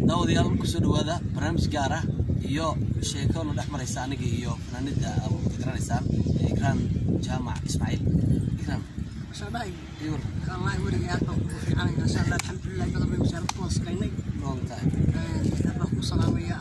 daawadayaal kusoo dhawaada barnaamij gaar ah iyo sheeko na dhex maraysa aniga iyo fanaanida aad garanaysaan ikraan jaamac ismaaciil ikraan شباب iwar الله يوريك يا رب في عنا ان شاء الله الحمد لله بدل ما يمشي كون سكيني noon tahay رب سلام يا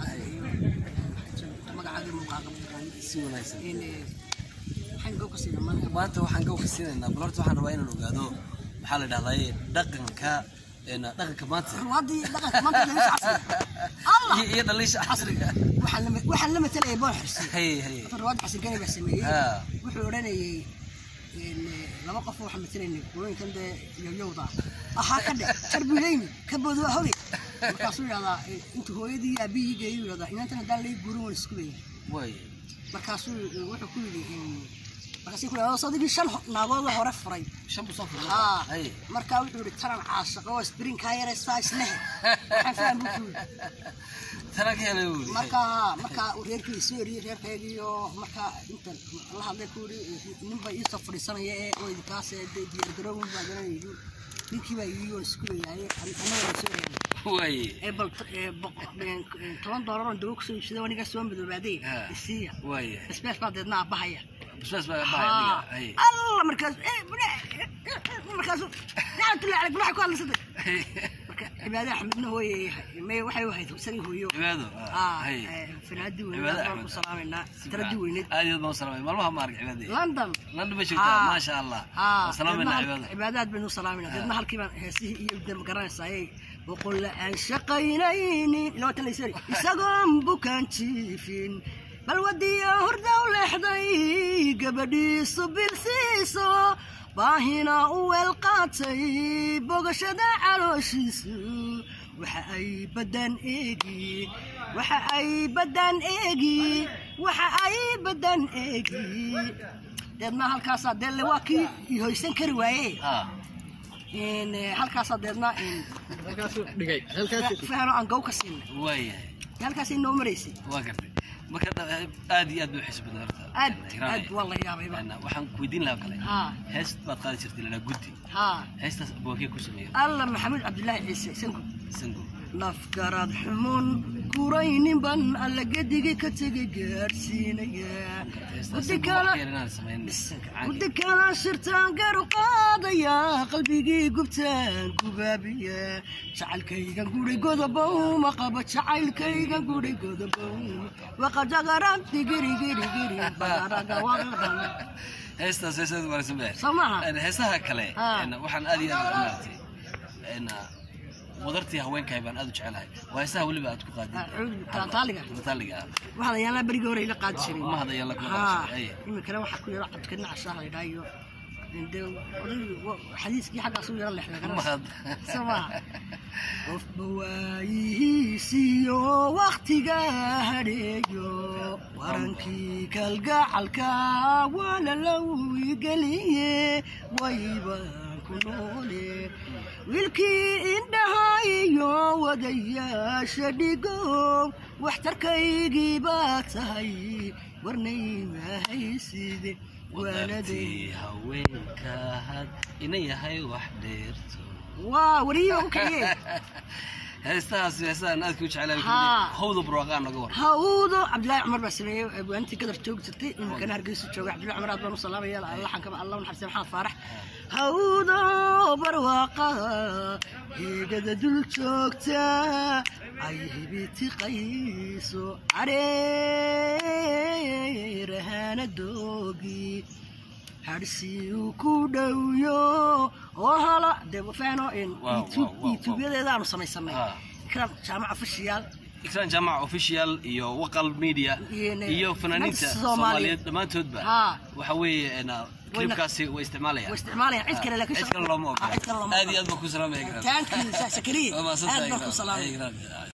magacaada muuqaaqab si wanaagsan in waxaan goo ka siina maanta maanta waxaan gaw ka siinaynaa bal horta waxaan rabaa inaan ogaado maxaa la dhahdaa dhaqanka een, dhaqanka maanta ruwaadii dhaqanka maanta lagu casri allah iyo iyo dhaliisha casriga waxaan la waxaan la matalay boon xirsi hay hay ruwaad xasan gani baa sameeyey ha wuxuu odhanayay in laba qof waxaan matalaynay qulooyinkan dee yoyowda ahaa ka dhe jarbileyni ka boodo hoge markaasuu yidhahdaa intuu hooyadii iyo aabihii geeyuu yidhahdaa inantan haddaan lay guurin waan isku leeyahay way markaasuu wuxuu ku yidhi markaasuu ku yidhi sadigii shan naagoodoo hore furay shan buu soo furay haa hay markaa wuxuu yidhi taran caashaqo oo sprinkaa yare saa islehe waxaan faham buu ku yidhi tana ka helay buu marka marka uu reerkii soo eriyey reerkaygiiyo marka inta la hadlay ku yidhi ninba iisoo fadhiisanaya ee oo idinkaas ee dee diyaar garoowin baa garanayay ninkii baa yidhi waan isku leeyahay annaga soo eriyay way ee bal ee boqol toban doolar oo dawo kusoo iibsaday aniga soo madoobaaday Ha. isiiya way basbaas baa deedna aabahaya basbaas baa baa adiga hay allah markaas markaas lacnatullahi calayk waxay ku hadlaysatay marka cibaade axmedna hooye may waxay u ahayd husani hooyo cibaado ah hay fanaadii Cibaade weyneed baan Axmed. ku salaamaynaa taradii weyneed aad iyo aad baan u salaamay maalmaha ma arag cibaadada london london ma joogtaa Ah. maasha allah Ah, waan salaamayna deedna cibaada cibaadaad baynu salaamayna deedna halkii baan heesihii iyo de ma garanaysaayey boqol aan shaqaynaynin ilaa watan laysari isagoon bukaan jiifin bal wadiyo hurdaw leexday gabadhiisu bilsiiso baahina u weel qaatay bogashada calooshiisu waxa ay badan eegi waxa ay badan eegi waxa ay badan eegi deedna halkaasaa deelle waa kii ihoysan kari waaye ah in eh, halkaasaa deedna in fahano aan gow ka siinay waayahay halkaas inoo maraysay waa gartay marka dha- aad iyo aad bay u xiisa badan horta aad Ikraan, aad waa la yaabayba een, waxaan ku weydiin lahaa kale haa hees baad qaadi jirtay lalaa guddi haa heestaas abwaakee ku sameeya alla maxamuud cabdilaahi ciise sanku sango nafgarad xumun kuraynin ban alla gedigii ka tegay gaadhsiinaya heestaas gudi kala inaan samayn gudi kala shirtaan garu qaadaya qalbigii gubtaan gubaabiya jacaylkaygan guri godobow ma qabo jacaylkaygan guri godobow waqajagaran digirigirigiri bagaraga waqadan heestaas heestaas wanaagsan baa soo maaha Een, heesaha kale Ah. een, waxaan aad iyo aad u maartay een, wadartii haweenkahay baan aad u jecelahay waa heesaha weliba aad ku qaadid taaliga mataaliga ah waxaa yaalaa berigii hore ila qaadi jiray ma hadaya la kuma haa qaadashay iminkana waxaa ku yaro codka nacashaah la yidhaha iyo de odaygi wa- xadiiskii xaggaas u yaro lexda ma had soo maaha qofba waayihiisiyo waktiga hadheeyo warankii kalgacalka waana lawigeliye waybaan ku noole wiilkii indhaha iyo wadayaasha dhigo waxtarkaygii baa tahay warnaymahayside waanaday wadartii haweenka had ina yahay wax dheerto waa wariyiba ku kiciye heestahaas heestahan aadka u jecelahay Haa. hawda burwaqaa noga war hawdo cabdillaahi cumar baa sameeyey abwaantii gadar joogi jirtay iminkana hargeysa jooga cabdillahi cumar aad baan u salaamaya laxankaba allah u naxariista maxamed faarax hawdo barwaaqa heegada dul joogta ay hibiti qayso careerahana doogi harsi uu ku dhowyo oo hala dee fahno in Wow, wow, wow, wow. yutuubyadeedaanu samaysanay Haa. ikram jaamaca fashiyaal ikraan jaamac official iyo waqal media Iyo- iyo fanaaniinta Soomaaliyeed. soomaaliyeed dhammaantoodba Haa. waxa weeye een, klibkaasi way isticmaalayaan way isticmaalayaan cid kale laakiin cid kale looma Ah, cid kale ogola looma aad iyo aad baan ku salaamaya ikraan taankiisa sakariye waa aad mahadsantahay baan ku ikraan salaamay Ikraan.